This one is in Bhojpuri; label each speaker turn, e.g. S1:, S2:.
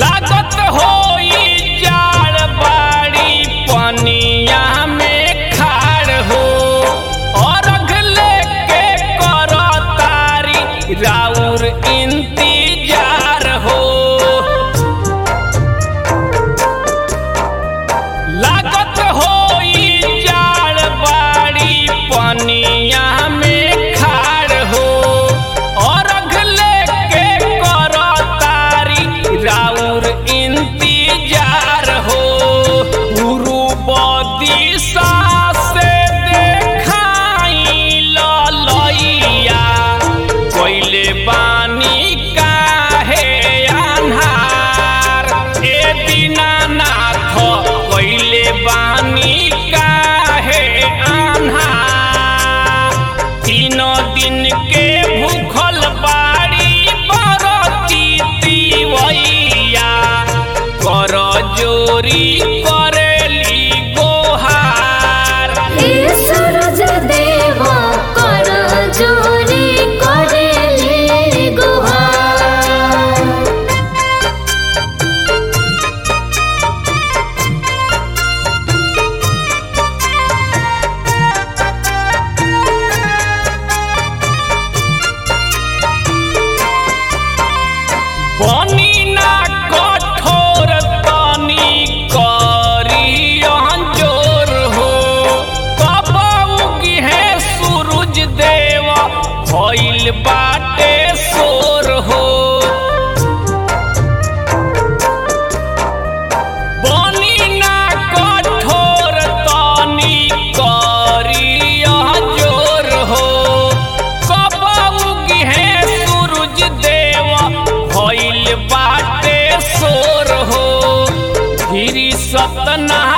S1: लागत होई जाड़ बाड़ी पनिया में खाड़ हो और लेके कर तारी राउर इंतजार हो लागत होई जाड़ बाड़ी पनिया में खाड़ हो और लेके कर तारी राउर इंतजार हो पूर्व दिशा से देखाई ललैया कोइले बानी काहे अन्हार ए दीनानाथ कोइले बानी काहे अन्हार तीनों दिन के भूखल बाड़ी बरती तिवैया कर जोरी करेली गोहार
S2: हे सूरज देवा कर जोरी करेले गुहार
S1: बनी ना कठोर तनी करी जोर हो कबौगी है सूरज देवा भइल बाटे सोर हो बनी ना कठोर तनी करी जोर हो कबौगी है सूरज देवा भइल बाटे सोर हो गिरी सतना